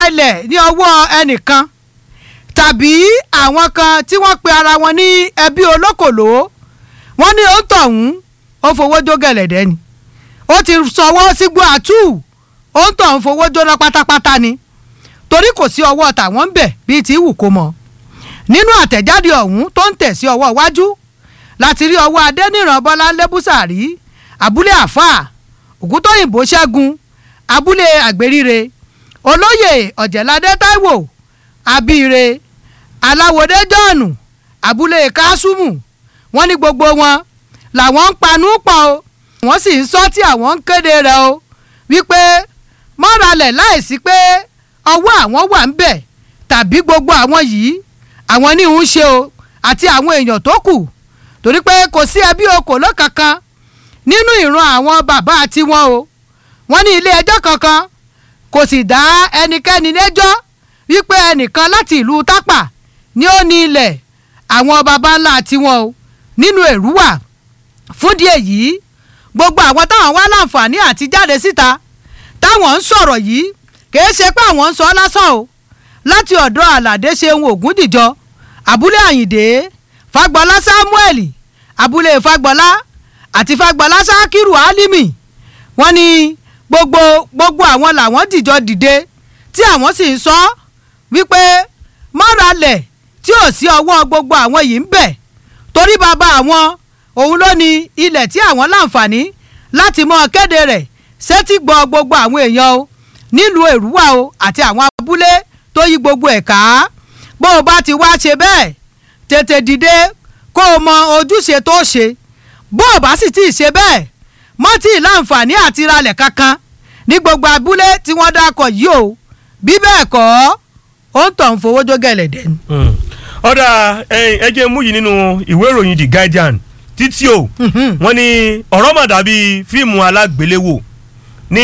ilẹ̀ ní ọwọ́ ẹnìkan tàbí àwọn kan tí wọ́n pe ara wọn ní ẹbí olókòló wọ́n ní ó tọ̀hún ó fowó jó gẹ̀lẹ̀dẹ́ ni ó ti sọwọ́ sígbó àtú ó ń tọ̀hún fowó jóná pátápátá ni torí kò sí ọwọ́ tàwọn ń bẹ̀ bíi ti wù kó mọ̀ nínú àtẹ̀jáde ọ̀hún tó ń tẹ̀ sí ọwọ́ iwájú láti rí ọwọ́ adẹ́nìràn bọ́lá lẹ́bùsàrí abúlé àfà ògúntóyìnbó ṣẹ́gun abúlé àgbéríre olóyè ọ̀jẹ̀ládé táíwò abíire aláwòdé jọ́ọ̀nù abúlé kásùmù wọ́n ní gbogbo wọn làwọn ń panú pọ̀ o wọ́n sì ń sọ tí àwọn ń kéde rẹ̀ o wípé mọ́ralẹ̀ láìsí pé ọwọ́ àwọn wà ń bẹ̀ tàbí gbogbo àwọn yìí àwọn ní ń ṣe o àti àwọn èèyàn tó kù torí pé kò sí ẹbí okòóló kankan nínú ìran àwọn bàbá tiwọn o wọ́n ní ilé ẹjọ́ kankan kò sì dá ẹnikẹ́ni lẹ́jọ́ wípé ẹnìkan láti ìlú tápà ni ó ní ilẹ̀ àwọn baba ńlá tiwọn o nínú èrúwà fúndì èyí gbogbo àwọn táwọn wá láǹfààní àti jáde síta táwọn ń sọ̀rọ̀ yìí kìí ṣe pé àwọn ń sọ lásán o láti ọ̀dọ̀ àlàdé ṣeun ògúndìjọ abúlé àyìndé fagbọlá samuel abúlé fagbọlá àti fagbọlá sakiru alimi wọ́n ní gbogbo gbogbo àwọn làwọn dìjọ dìde tí àwọn sì ń sọ wípé mọ́ralẹ̀ tí ò sí ọwọ́ gbogbo àwọn yìí ń bẹ̀ torí bàbá àwọn òun ló ní ilẹ̀ tí àwọn láǹfààní láti mọ kéde rẹ̀ sétí gbọ́ gbogbo àwọn èèyàn o nílùú èrúwà o àti àwọn abúlé tó yí gbogbo ẹ̀ ká bó o bá ti wá ṣe bẹ́ẹ̀ tètè dìde kó o mọ ojúṣe tó ṣe bó o bá sì tí ì ṣe bẹ́ẹ̀ mọ́ tí ì láǹfààní àti ralẹ̀ kankan ní gbogbo abúlé tí wọ́n dákọ̀ yìí o bí bẹ́ẹ̀ kọ́ ó ń tàn fowó jó gẹ̀lẹ̀dẹ̀ ni. ọ̀dà ẹ jẹ́ mú yìí nínú ìwé ìròyìn The Guardian títí o wọ́n ní ọ̀rọ̀ mà dàbí fíìmù alágbéléwò ní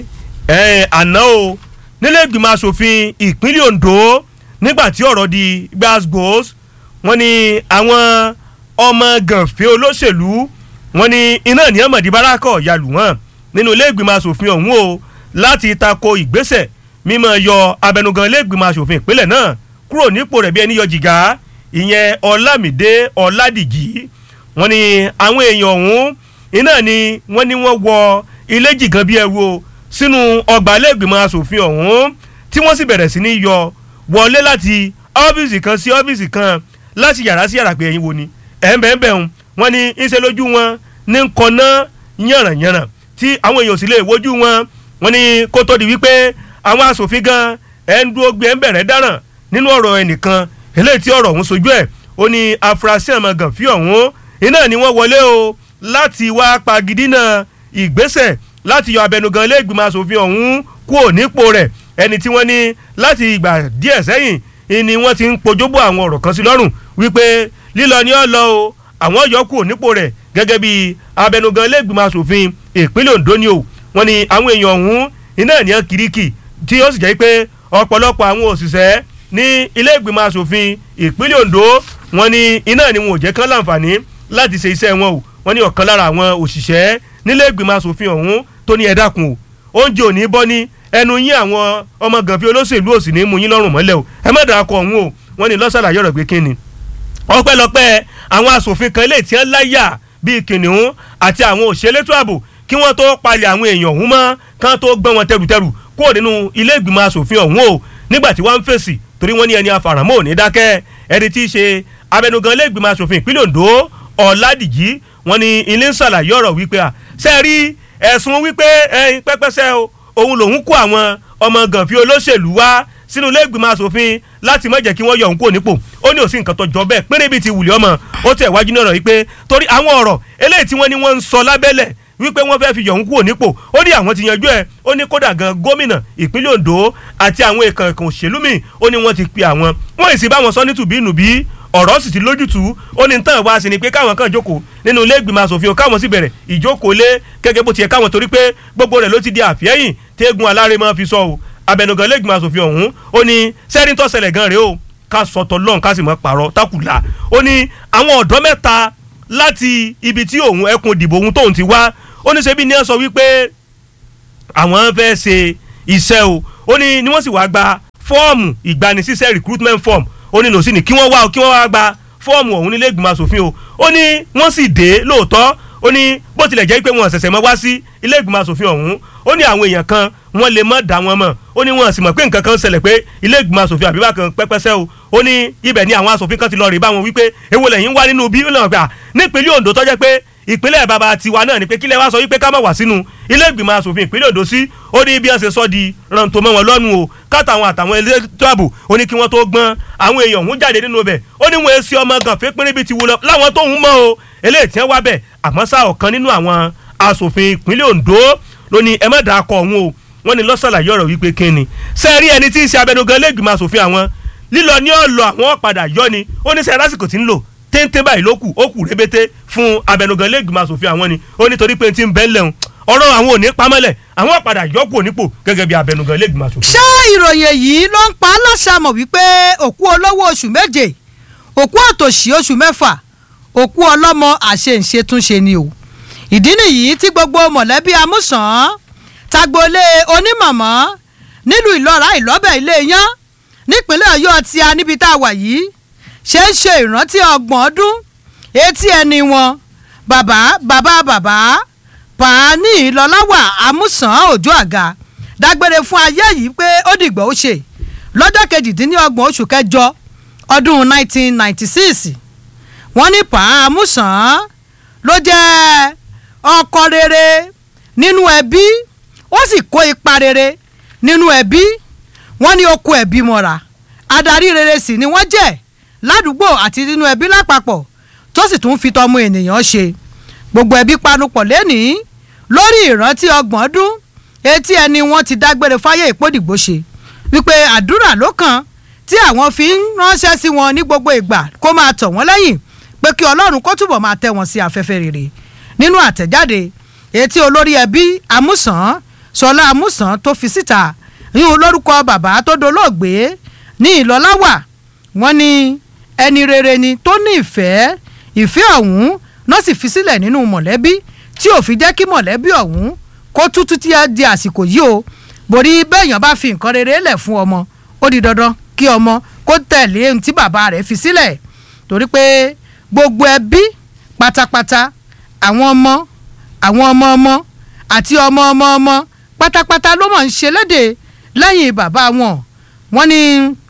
àná o nílé ìgbìmọ̀ asòfin ìpínlẹ̀ Ondo nígbà tí ọ̀rọ̀ di gbàgbós wọ́n ní àwọn ọmọ gànfẹ́ olóṣèlú wọ́n ní iná ní ọmọdé bárakọ̀ yalù wọ́n nínú ilé ìgbìmọ̀ asòfin ọ̀hún o láti tako ìgbésẹ̀ mímọ́ yọ abẹnugan ilé ìgbìmọ̀ asòfin ìpínlẹ̀ náà kúrò nípò rẹ̀ bí ẹni yọ jìgá ìyẹn Ọlámídé Ọládìjì wọ́n ní àwọn èèyàn ọ̀hún iná ni wọ́n ní wọ́n wọ ilé jìgàn bí ẹrú o sínú ọgbà ilé ìgbìmọ̀ asòfin ọ̀hún tí wọ́n sì bẹ̀rẹ̀ sí ní yọ wọlé láti ọ́fíìsì kan sí ọ́fíìsì kan láti yàrá sí yàrá pé ẹ̀yin wo ni ẹ̀ ń bẹ̀ ń bẹ̀ ń wọ́n ní ń ṣe lójú wọn ní kọ́ná yànrànyànràn tí àwọn èèyàn sì lè wojú wọn wọ́n ní kó tó di wípé àwọn asòfin gan ẹ̀ ń dúró gbé ẹ̀ ń bẹ̀rẹ̀ dáràn nínú ọ̀rọ̀ ẹnìkan eléyìí tí ọ̀rọ̀ ọ̀hún sojú ẹ̀ ó ní afurasí àmọ́ gànfí ọ̀hún iná ni wọ́n wọlé o láti wá pagidínà ìgbésẹ̀ láti yọ abẹnugan ilé ìgbìmọ̀ asòfin ọ̀hún kúrò nípò rẹ̀ ẹni tí wọ́n ní láti ìgbà díẹ̀ sẹ́yìn ni wọ́n ti ń pojúbọ àwọn ọ̀rọ̀ kan sí lọ́rùn wípé lílọ ni ó lọ o àwọn yọ kúrò nípò rẹ̀ gẹ́gẹ́ bí abẹnugan ilé ìgbìmọ̀ asòfin ìpínlẹ̀ Ondo ni o wọ́n ní àwọn èèyàn ọ̀hún iná ènìyàn kiriki tí ó sì jẹ́ pé ọ̀pọ̀lọpọ̀ àwọn òṣìṣẹ́ ní ilé ìgbìmọ̀ asòfin ìpínlẹ̀ Ondo wọ́n ní iná ni wọn ò jẹ́ kán láǹfààní láti ṣe iṣẹ́ wọn o wọ́n ní ọ̀kan lára àwọn òṣìṣẹ́ nílé ìgbìmọ̀ asòfin ọ̀hún tó ní ẹ dákun o oúnjẹ ò ní bọ́ ní ẹnu yín àwọn ọmọ gànfi olóṣèlú òsì ní mú yín lọ́rùn mọ́lẹ̀ o ẹ má dàá kọ ọ̀hún o wọ́n ní lọ́sàlàyé ọ̀rọ̀ pé kí ni ọpẹ́lọpẹ́ àwọn asòfin kan lè tí wọ́n láyà bíi kìnìún àti àwọn òṣèlétò ààbò kí wọ́n tó palẹ̀ àwọn èèyàn ọ̀hún mọ́ kán tó gbọ́n wọn tẹrùtẹrù kúrò nínú ilé ìgbìmọ̀ asòfin ọ̀hún o nígbà tí wọ́n ń fèsì torí wọ́n ní ẹni afàràmọ́ ò ní dákẹ́ ẹni tí í ṣe abẹnugan ilé ìgbìmọ̀ asòfin ìpínlẹ̀ Ondo Ọ̀làdìjì wọ́n ní ilé ń ṣàlàyé ọ̀rọ̀ wípé à ṣe rí ẹ̀sùn wípé ẹyin pẹ́pẹ́sẹ́ o òun lòun kó àwọn ọmọ gànfi olóṣèlú wá sínú ilé ìgbìmọ̀ asòfin láti má jẹ́ kí wọ́n yọ òun kúrò nípò ó ní òsì nǹkan tó jọ bẹ́ẹ̀ péré bíi ti wùlé ọmọ ó tẹ̀ wájú náà rọ̀ wípé torí àwọn ọ̀rọ̀ eléyìí tí wọ́n ní wọ́n ń sọ lábẹ́lẹ̀ wípé wọ́n fẹ́ẹ́ fi yọ̀ òun kúrò nípò ó ní àwọn ti yanjú ẹ̀ ó ní kódà gan gómìnà ìpínlẹ̀ Ondo àti àwọn èèkàn èèkàn òṣèlú mi ó ní wọ́n ti pe àwọn wọ́n ì sì bá wọn sọ nítùbí nùbí ọ̀rọ̀ sì ti lójútùú ó ní tán wá sí ni pé káwọn kan jókòó nínú ilé ìgbìmọ̀ asòfin káwọn sì bẹ̀rẹ̀ ìjókòó lé gẹ́gẹ́ bó ti yẹ káwọn torí pé gbogbo rẹ̀ ló ti di àfẹ́yìn tégun alárè máa fi sọ o abẹnugan ilé ìgbìmọ̀ asòfin ọ̀hún ó ní sẹ́rin tó ṣẹlẹ̀ gan rèé o ká sọtọ̀ lọ́n ká sì mọ́ pààrọ̀ tákùlà ó ní àwọn ọ̀dọ́ mẹ́ta láti ibi tí òun ẹkùn ìdìbò òun tóun ti wá ó ní ṣebí ní ẹ sọ wípé àwọn fẹ́ ṣe iṣẹ́ o ó ní ni wọ́n sì wá gba fọ́ọ̀mù ìgbanisíṣẹ́ recruitment form ó ní lòsí ni kí wọ́n wá o kí wọ́n wá gba fọ́ọ̀mù ọ̀hún nílé ìgbìmọ̀ asòfin o ó ní wọ́n sì dé lóòótọ́ ó ní bó tilẹ̀ jẹ́ pé wọn ṣẹ̀ṣẹ̀ mọ́ wá sí ilé ìgbìmọ̀ asòfin ọ̀hún ó ní àwọn èèyàn kan wọ́n lè mọ́ dá wọn mọ̀ ó ní wọn sì mọ̀ pé nǹkan kan ṣẹlẹ̀ pé ilé ìgbìmọ̀ asòfin àbíbá kan pẹ́pẹ́sẹ́ o ó ní ibẹ̀ ni àwọn asòfin kan ti lọ rí bá wọn wípé èwo lẹ́yìn wá nínú bí ó lọ́wọ́ gbà nípínlẹ̀ Ondo tó jẹ́ pé ìpínlẹ̀ bàbá tiwa náà ni pé kílẹ̀ wá sọ wípé ká má wá sínú ilé ìgbìmọ̀ asòfin ìpínlẹ̀ Ondo sí ó ní bí wọ́n ṣe sọ di rántó mọ́ wọn lọ́nu o káàtàwọn àtàwọn elétò ààbò ó ní kí wọ́n tó gbọ́n àwọn èèyàn òun jáde nínú ibẹ̀ ó ní wọn èsì ọmọ gànfẹ́ pínrín bíi ti wúlọ láwọn tó ń mọ́ o eléyìí tí wọ́n wá bẹ̀ àmọ́ sá ọ̀kan nínú àwọn asòfin ìpínlẹ̀ Ondo ló ní ẹ má dàá kọ òun o wọ́n ní lọ́sàlàyé ọ̀rọ̀ wípé kí ni sẹ́ẹ̀rí ẹni tí í ṣe abẹnugan lẹ́gbìmọ̀ asòfin àwọn lílọ ní ọ̀lọ́ àwọn padà yọ ni ó ní sẹ́ẹ̀ lásìkò tí ń lò téńté báyìí ló kù ó kù rébété fún abẹnugan lẹ́gbìmọ̀ asòfin àwọn ni ó nítorí pé ti ń bẹ́ lẹ́hùn ọ̀rọ̀ àwọn ò ní pamọ́lẹ̀ àwọn padà yọkù onípò gẹ́gẹ́ bí abẹnugan lẹ́gbìmọ̀ asòfin. ṣé ìròyìn èyí ló ń pa á láṣàmọ̀ wípé òkú olówó oṣù méje òkú àtòṣì oṣù mẹ́fà òkú ọlọ́mọ àṣeǹṣetúnṣe ni o ìdí nìyí tí gbogbo mọ̀lẹ́bí amúsàn tagbolé onímọ̀mọ́ nílùú ìlọ́ra ìlọ́bẹ̀ ilé yán nípínlẹ̀ ọ̀yọ́ tí a níbi tá a wà yìí ṣe ń ṣe ìrántí ọgbọ̀n ọdún etí ẹni wọn bàbá bàbá bàbá pàání ìlọ́láwà amúsàn òjò àga dágbére fún ayé yìí pé ó dìgbà ó ṣe lọ́jọ́ kejìdínlọ́gbọ̀n oṣù kẹjọ ọdún 1996 wọ́n ní pa amúsàn ló jẹ́ ọkọ rere nínú ẹbí ó sì kó ipa rere nínú ẹbí wọ́n ní ó kó ẹbí mọ́ra adarí rere sì ni wọ́n jẹ́ ládùúgbò àti nínú ẹbí lápapọ̀ tó sì tún fi tọmọ ènìyàn ṣe gbogbo ẹbí panupọ̀ lẹ́nìí lórí ìrántí ọgbọ̀n ọdún etí ẹni wọ́n ti dágbére fáyé ìpódìgbò ṣe wípé àdúrà ló kàn tí àwọn fi ń ránṣẹ́ sí wọn ní gbogbo ìgbà kó máa tọ̀ wọ́n lẹ́yìn pé kí ọlọ́run kó túbọ̀ máa tẹ́ wọn sí afẹ́fẹ́ rere nínú àtẹ̀jáde etí olórí ẹbí amúsàn sọlá amúsàn tó fi síta yín olórúkọ bàbá tó dolóògbé ní ìlọ́láwà wọ́n ní ẹni rere ni tó ní ìfẹ́ ìfẹ́ ọ̀hún náà sì fi sílẹ̀ nínú mọ̀lẹ́bí tí ò fi jẹ́ kí mọ̀lẹ́bí ọ̀hún kó tútú tí a di àsìkò yìí o borí bẹ́ẹ̀yàn bá fi nǹkan rere lẹ̀ fún ọmọ ó di dandan kí ọmọ kó tẹ̀lé ohun tí bàbá rẹ̀ fi sílẹ̀ torí pé gbogbo ẹbí pátápátá àwọn ọmọ àwọn ọmọ ọmọ àti ọmọ ọmọ ọmọ pátápátá ló mọ̀ ń ṣe léde lẹ́yìn bàbá wọn wọ́n ní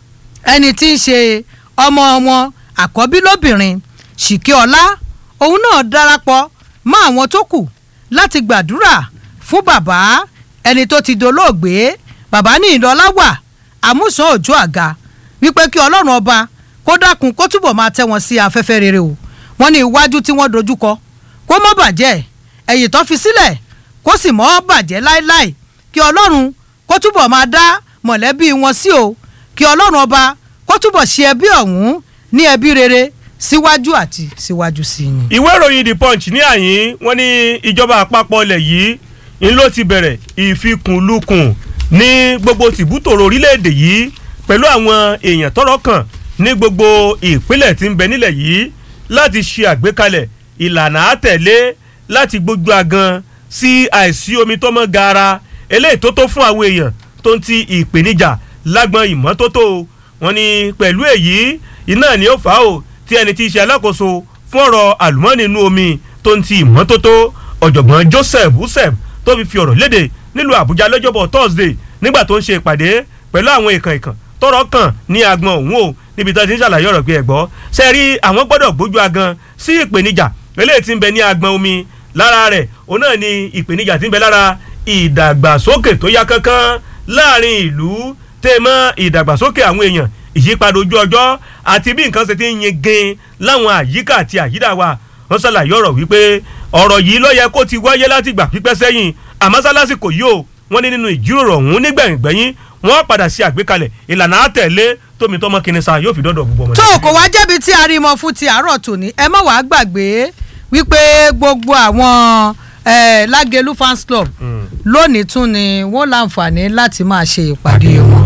ẹni tí ń ṣe ọmọ wọn àkọ́bí lóbìnrin ṣìkẹ́ ọlá òun náà darapọ̀ mọ́ àwọn tó kù láti gbàdúrà fún bàbá ẹni tó ti dolóògbé bàbá ní ìlọlá wà àmúsàn òjò àga wípé kí ọlọ́run ọba kó dákun kó túbọ̀ máa tẹ́ wọn sí afẹ́fẹ́ rere o wọ́n ní iwájú tí wọ́n dojúkọ kó má bàjẹ́ ẹ̀yìn tó fi sílẹ̀ kó sì mọ́ bàjẹ́ láéláé kí ọlọ́run kó túbọ̀ máa dá mọ̀lẹ́bí wọn sí o kí ọlọ́run ọba kó túbọ̀ ṣe ẹbí ọ̀hún ní ẹbí rere síwájú àti síwájú sí i ni. ìwé ìròyìn the punch ní àyín wọ́n ní ìjọba àpapọ̀ ilẹ̀ yìí ń ló ti bẹ̀rẹ̀ ìfikùnlukùn ní gbogbo tìbútòrò orílẹ̀-èdè yìí pẹ̀lú àwọn èèyàn tọ́rọ̀ kàn ní gbogbo ìpínlẹ̀ tí ń bẹ nílẹ̀ yìí láti ṣe àgbékalẹ̀ ìlànà àtẹ̀lé láti gbójú agan sí àìsí omi tó mọ́ gaara eléyìí tó tó fún àwọn èèyàn tó ń ti ìpèníjà lágbọn ìmọ́tótó wọn ni pẹ̀lú èyí iná ni ó fà á o tí ẹni tí í ṣe alákòóso fún ọ̀rọ̀ àlùmọ́ọ́nì inú omi tó ń ti ìmọ́tótó ọ̀jọ̀gbọ́n Joseph Usef tó fi fi ọ̀rọ̀ léde nílùú Àbújá lọ́jọ́bọ̀ Thursday nígbà tó ń ṣe ìpàdé pẹ̀lú àwọn ìkàn ìkàn tọ́rọ̀ kàn ní agbọn òun o níbi tó ti ń ṣàlàyé ọ̀rọ̀ pé ẹ gbọ́ ṣe rí àwọn gbọ́dọ̀ gbójú agan sí ìpèníjà eléyìí tí ń bẹ ní agbọn omi lára rẹ̀ òun náà ni ìpèníjà tí ń bẹ lára ìdàgbàsókè tó yá kánkán láàrin ìlú tẹ́ mọ́ ìdàgbàsókè àwọn èèyàn ìyípadà ojú ọjọ́ àti bí nǹkan ṣe ti ń yin gan láwọn àyíká àti àyídà wa wọ́n ṣàlàyé ọ̀rọ̀ wípé ọ̀rọ̀ yìí ló yẹ kó ti wáyé láti gbà pípẹ́ sẹ́yìn àmọ́ sálásìkò yìí o wọ́n ní nínú ìjíròrò ọ̀hún nígbẹ̀yìngbẹ̀yìn wọ́n padà sí àgbékalẹ̀ ìlànà àtẹ̀lé tómi tọmọ kìnìún yóò fi dọ́dọ̀ gbogbo ọmọdé. tó kò wá jẹ́bi tí a rí mọ fún ti àárọ̀ tòní ẹ má wàá gbàgbé wípé gbogbo àwọn Lágelú fans club lónìí tún ni wọ́n láǹfààní láti máa ṣe ìpàdé wọn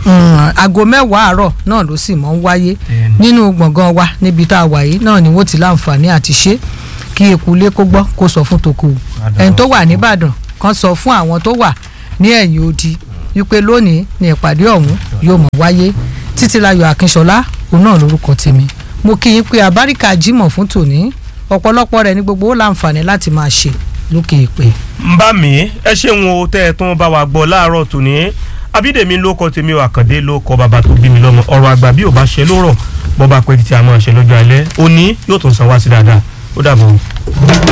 aago mẹ́wàá àárọ̀ náà ló sì mọ́ ń wáyé nínú gbọ̀ngàn wa níbi tá a wà yìí náà ni wọ́n ti láǹfààní àti ṣe kí eku ilé kó gbọ́ kó sọ fún tòkù ẹni tó wà nìbàdàn kan sọ fún àwọn tó wà ní ẹ̀yìn odi wípé lónìí ni ìpàdé ọ̀hún yóò mọ̀ wáyé títílayọ̀ akínṣọlá òun náà lórúkọ tèmi mo kí yín pé abáríkà jímọ̀ fún tòní ọ̀pọ̀lọpọ̀ rẹ̀ ní gbogbo ó láǹfààní láti máa ṣe lókè èpè. ń bá mi ẹ ṣeun o tẹ́ ẹ tún bá wa gbọ́ láàárọ̀ tòní abídèmí ló kọ tèmi ò àkàndé ló kọ bàbá tó bí mi lọ́mọ ọ̀rọ̀ àgbà bí ò bá ṣe lórọ̀ bọ́ bá pẹ́ títí a máa ṣe lọ́jọ́ alẹ́ òní yóò tún san wá sí dáadáa ó dàbọ̀.